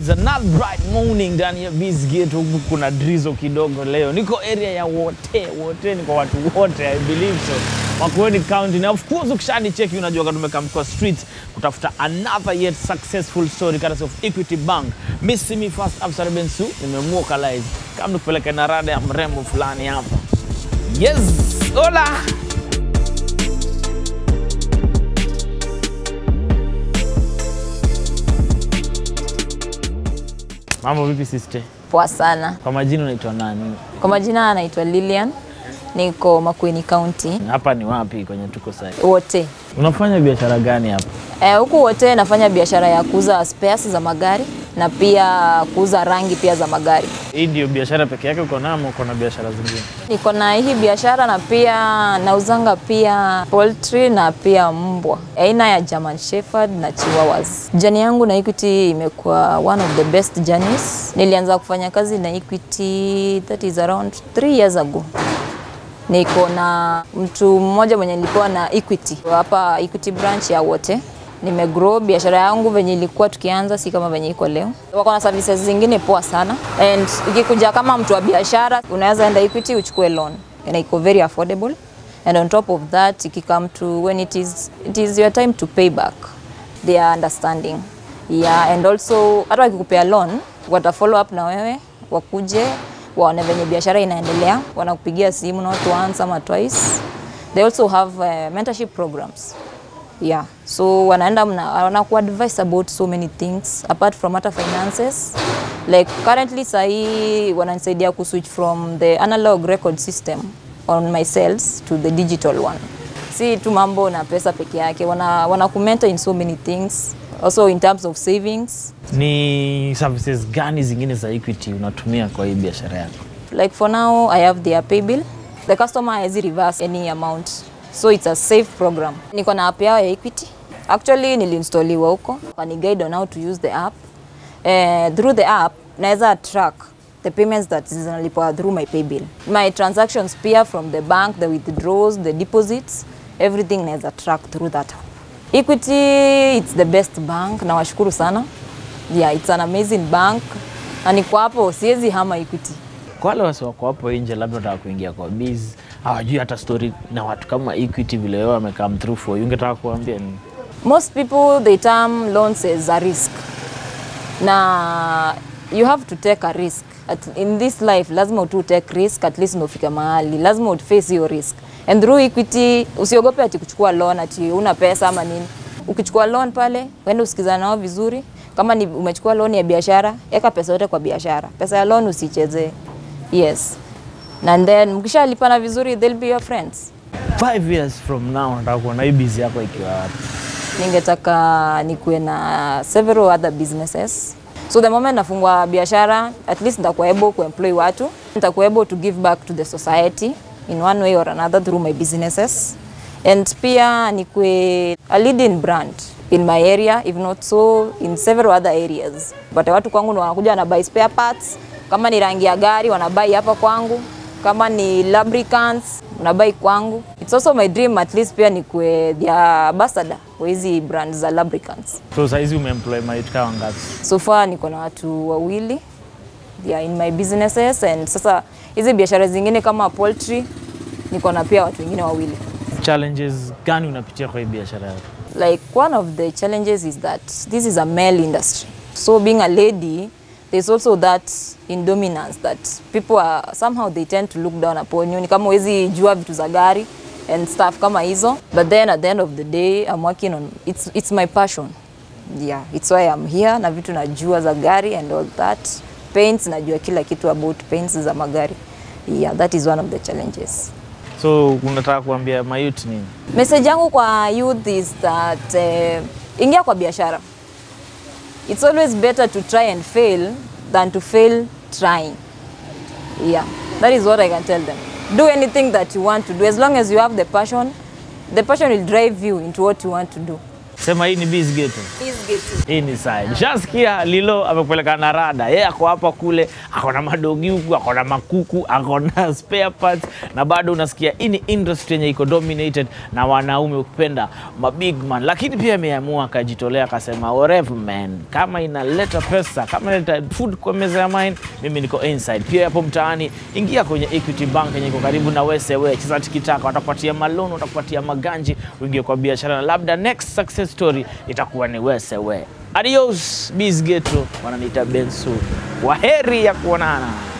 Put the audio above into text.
It's another bright morning ndani ya Bizgate. Huku kuna drizzle kidogo leo. Niko area ya Wote. Wote ni kwa watu wote, I believe so. Makueni County. Na of course ukishani cheki unajua kama tumekam kwa street kutafuta another yet successful story courtesy of Equity Bank. Miss me first Afsar Bensu nimemwokalize. Kama nikupeleka na rada ya mrembo fulani hapa. Yes, hola. Mambo vipi sister? Poa sana. Kwa majina unaitwa nani? Kwa majina anaitwa Lilian, niko Makueni County Hapa ni wapi kwenye tuko sasa? wote. Unafanya biashara gani hapa? Eh, huku wote nafanya biashara ya kuuza spares za magari na pia kuuza rangi pia za magari. Hii ndio biashara peke yake uko nayo ama uko na biashara zingine? Niko na hii biashara na pia nauzanga pia poultry na pia mbwa aina ya German Shepherd na Chihuahuas. Jani yangu na Equity imekuwa one of the best journeys. Nilianza kufanya kazi na Equity that is around three years ago. Niko na mtu mmoja mwenye nilikuwa na Equity hapa Equity branch ya wote nimegrow biashara yangu venye ilikuwa tukianza, si kama venye iko leo. Wako na services zingine poa sana, and ikikuja kama mtu wa biashara, unaweza enda Equity uchukue loan na iko very affordable, and on top of that ikikam to when it is, it is your time to pay back they are understanding yeah, and also hata wakikupea loan wata follow up na wewe wakuje waone venye biashara inaendelea, wanakupigia simu not once ama twice. They also have uh, mentorship programs yeah so wanaenda mna- wanakuadvise about so many things apart from hata finances like currently sahii wananisaidia kuswitch from the analog record system on my sales to the digital one si tu mambo na pesa peke yake wana, wana kumenta in so many things also in terms of savings Ni services gani zingine za Equity unatumia kwa hii biashara yako? like for now i have their pay bill the customer has reverse any amount so it's a safe program niko na app yao ya equity actually niliinstoliwa huko wani guide on how to use the app uh, through the app naweza track the payments that zinalipwa through my pay bill my transactions pia from the bank the withdrawals the deposits everything naweza track through that app equity it's the best bank nawashukuru sana yeah it's an amazing bank na niko hapo siwezi hama equity Kwa wale wasi wako hapo nje, labda wanataka kuingia kwa biz, hawajui hata story na watu kama Equity vile wewe wamecome through for you, ungetaka kuambia nini? most people they term loans as a risk na you have to take a risk at, in this life lazima tu take risk at least nofika mahali lazima uface hiyo risk and through equity usiogope ati kuchukua loan ati una pesa ama nini ukichukua loan pale uende usikizana nao vizuri kama ni umechukua loan ya biashara eka pesa yote kwa biashara pesa ya loan usichezee yes and then mkishalipana vizuri they'll be your friends Five years from now nataka kuona hii biz yako ikiwa wapi? ningetaka nikuwe na several other businesses so the moment nafungua biashara at least nitakuwa able kuemploy watu nitakuwa able to give back to the society in one way or another through my businesses and pia nikuwe a leading brand in my area if not so in several other areas but watu kwangu ndo wanakuja wanabuy spare parts kama ni rangi ya gari wanabai hapa kwangu kama ni lubricants unabai kwangu. It's also my dream at least pia nikuwe their ambassador kwa hizi brand za lubricants. So saizi umeemploy maiti kama ngapi? So far niko na watu wawili they are in my businesses and sasa hizi biashara zingine kama poultry niko na pia watu wengine wawili. Challenges gani unapitia kwa hii biashara yako? like one of the challenges is that this is a male industry so being a lady there's also that in dominance that people are somehow they tend to look down upon you ni kama huwezi jua vitu za gari and stuff kama hizo but then at the end of the day I'm working on it's, it's my passion yeah it's why I'm here na vitu najua za gari and all that paints najua kila kitu about paints za magari yeah that is one of the challenges So unataka kuambia mayut nini? Message yangu kwa youth is that uh, ingia kwa biashara. It's always better to try and fail than to fail trying. Yeah, that is what I can tell them. Do anything that you want to do as long as you have the passion. The passion will drive you into what you want to do. Sema hii ni Biz Ghetto. Hii ni side. Shasikia Lilo amepeleka na rada. Yeye ako hapa kule, ako na madogi huku, ako na makuku, ako na spare parts na bado unasikia hii ni industry yenye iko dominated na wanaume ukipenda ma big man. Lakini pia ameamua akajitolea akasema whatever man, kama inaleta pesa, kama inaleta food kwa meza ya mine, mimi niko inside. Pia hapo mtaani, ingia kwenye Equity Bank yenye iko karibu na Wesewe, cheza tikitaka, watakupatia maloan, watakupatia maganji, uingie kwa biashara na labda next success story itakuwa ni Wesewe. Adios Biz Ghetto, wananiita Bensu. Waheri ya kuonana.